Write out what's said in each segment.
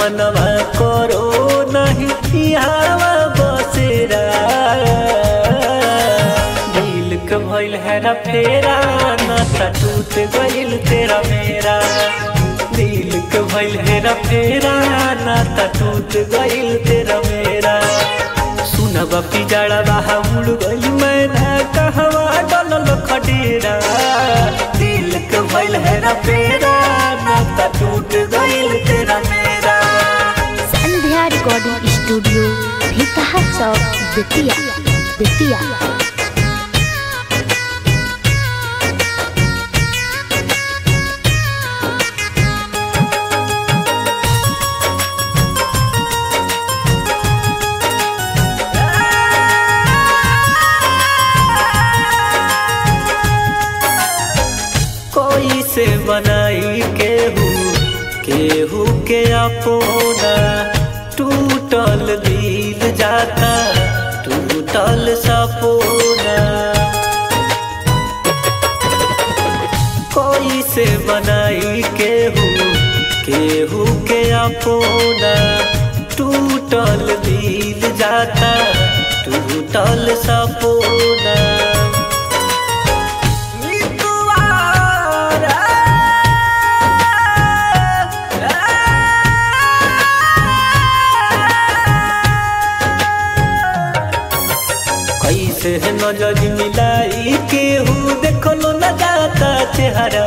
मनवा करो नहीं हवा बसेरा दिल के भइल है रा फेरा नाता टूट गइल तेरा मेरा दिल के भइल है रा फेरा नाता टूट गइल तेरा मेरा सुनब पिजड़ा बाहा उड़ गइल मैना कहवा डलल खडेरा दिल के भइल है रा फेरा नाता टूट गइल तेरा मेरा संध्या रिकॉर्डिंग स्टूडियो भितहा चौक बेतिया बेतिया कोई से बनाई केहू केहू के अपोना टूटल दिल जाता टूटल सपोना कोई से बनाई केहू केहू के अपोना टूटल दिल जाता टूटल सपोना कैसे है नजर मिलाई केहू देखलो न जाता चेहरा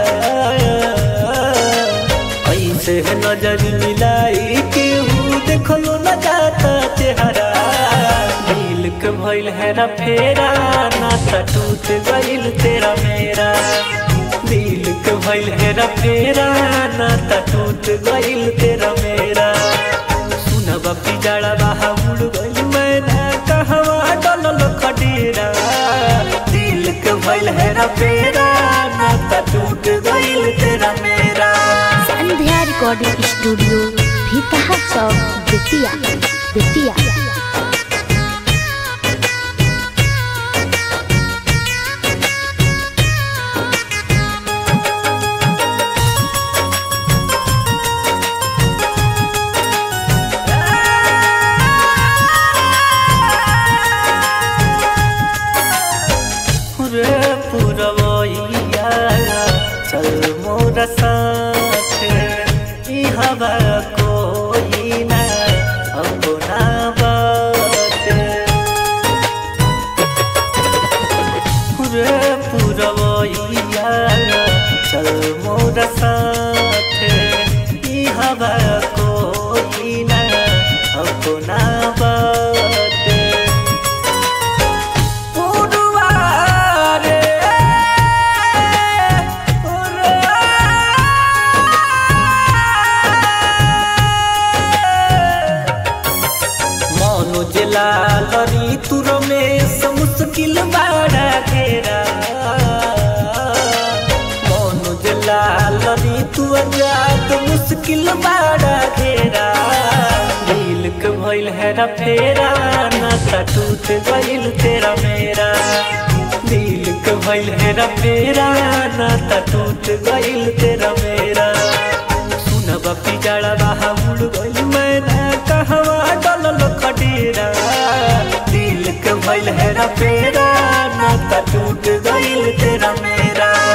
कैसे है नजर मिलाई केहू देखलो न जाता चेहरा दिल के भइल है ना फेरा नाता टूट गइल तेरा मेरा दिल के भइल है ना फेरा नाता टूट गइल तेरा मेरा सुनब पिजड़ा बाहा उड़ गइल मैना कहवा डलल खडेरा दिल के भइल है ना फेरा नाता टूट गइल तेरा मेरा संध्या रिकॉर्डिंग स्टूडियो भितहा चौक बेतिया बेतिया रे पुरवैया चल मोर साथ ई हवा कोई ना अपना बात रे पुरवैया चल मोर साथ ई हवा कोई ना अपना बात पुरवारे मनो जिला लरी तुर में मुश्किल बाड़ा घेरा मनो जिला लरी तू अजात मुश्किल बाड़ा घेरा दिल के भइल है ना फेरा नाता टूट गइल तेरा मेरा दिल के भइल है ना फेरा नाता टूट गइल तेरा मेरा सुनब पिजड़ा बाहा उड़ गइल मैना कहवा डलल खडेरा दिल के भइल है ना फेरा नाता टूट गइल तेरा मेरा